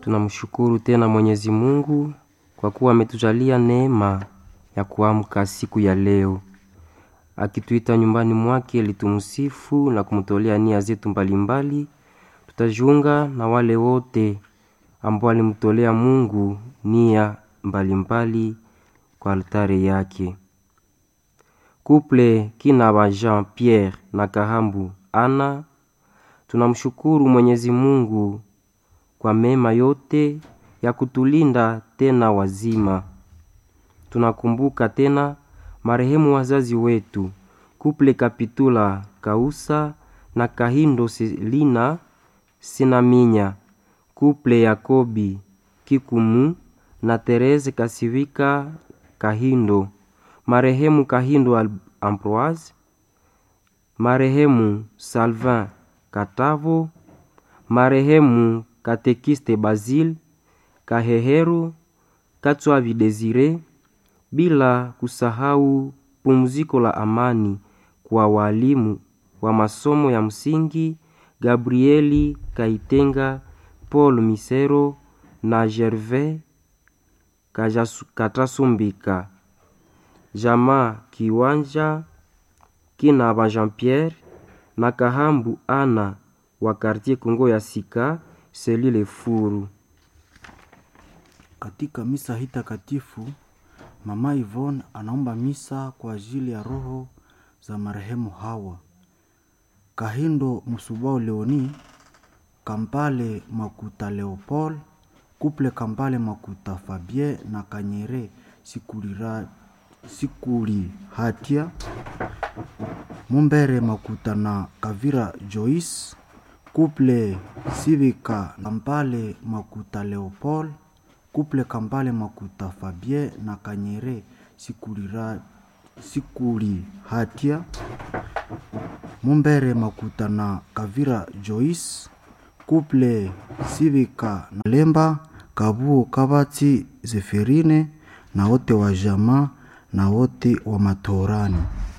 Tunamshukuru tena Mwenyezi Mungu kwa kuwa ametujalia neema ya kuamka siku ya leo, akituita nyumbani mwake ili tumsifu na kumtolea nia zetu mbalimbali. Tutajiunga na wale wote ambao walimtolea Mungu nia mbalimbali kwa altare yake. Kuple kina wa Jean Pierre na Kahambu Ana, tunamshukuru Mwenyezi Mungu kwa mema yote ya kutulinda tena wazima. Tunakumbuka tena marehemu wazazi wetu Kuple Kapitula Kausa na Kahindo Selina Sinaminya, Kuple Yakobi Kikumu na Tereze Kasivika Kahindo, marehemu Kahindo Ambroise, marehemu Salvin Katavo, marehemu Katekiste Basil Kaheheru Katswavi Desire, bila kusahau pumziko la amani kwa walimu wa masomo ya msingi Gabrieli Kaitenga, Paul Misero na Gervais Katasumbika, Jamaa Kiwanja kina ba Jean Pierre na Kahambu Ana wa Quartier Kongo ya Sika selile Furu. Katika misa hii takatifu Mama Yvonne anaomba misa kwa ajili ya roho za marehemu hawa: Kahindo Musubao Leoni, Kampale Makuta Leopold, Kuple Kampale Makuta Fabien na Kanyere Sikulira, Sikuli Hatia, Mumbere Makuta na Kavira Joyce, Kuple Sivika Kampale Makuta Leopold, Kuple Kampale Makuta Fabien na Kanyere Sikulira, Sikuli Hatia, Mumbere Makuta na Kavira Joyce, Kuple Sivika na Lemba Kabuo Kabati Zeferine na wote wa jamaa na wote wa matorani.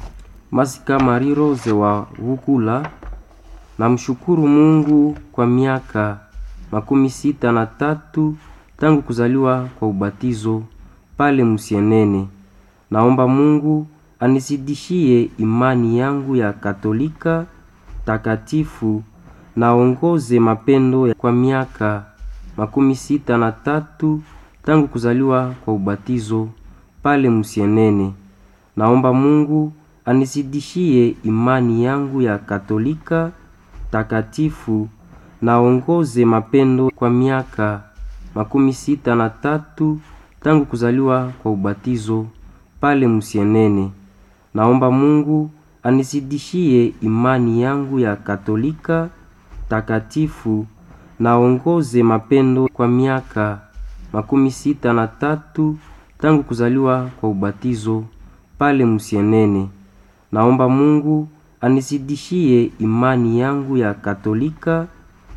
Masika Mari Rose wa Vukula, namshukuru Mungu kwa miaka makumi sita na tatu tangu kuzaliwa kwa ubatizo pale Musienene. Naomba Mungu anizidishie imani yangu ya Katolika takatifu naongoze mapendo kwa miaka makumi sita na tatu tangu kuzaliwa kwa ubatizo pale Musienene. Naomba Mungu anizidishie imani yangu ya Katolika takatifu naongoze mapendo kwa miaka makumi sita na tatu tangu kuzaliwa kwa ubatizo pale Musienene. Naomba Mungu anizidishie imani yangu ya Katolika takatifu naongoze mapendo kwa miaka makumi sita na tatu tangu kuzaliwa kwa ubatizo pale Musienene. Naomba Mungu anizidishie imani yangu ya Katolika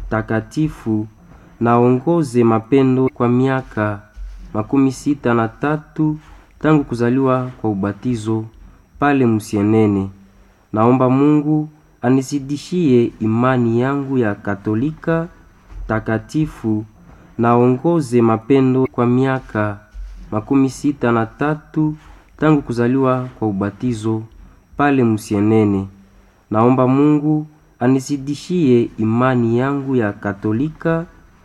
takatifu naongoze mapendo kwa miaka makumi sita na tatu tangu kuzaliwa kwa ubatizo pale Musienene. Naomba Mungu anizidishie imani yangu ya Katolika takatifu naongoze mapendo kwa miaka makumi sita na tatu tangu kuzaliwa kwa ubatizo pale Musienene. Naomba Mungu anizidishie imani yangu ya Katolika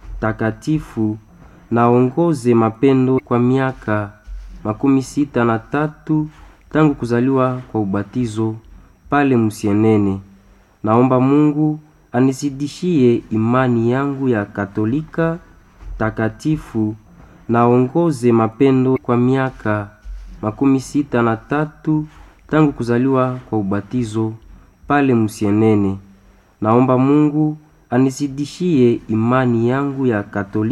takatifu naongoze mapendo kwa miaka makumi sita na tatu tangu kuzaliwa kwa ubatizo pale Musienene. Naomba Mungu anizidishie imani yangu ya Katolika takatifu naongoze mapendo kwa miaka makumi sita na tatu tangu kuzaliwa kwa ubatizo pale Musienene. Naomba Mungu anizidishie imani yangu ya Katolika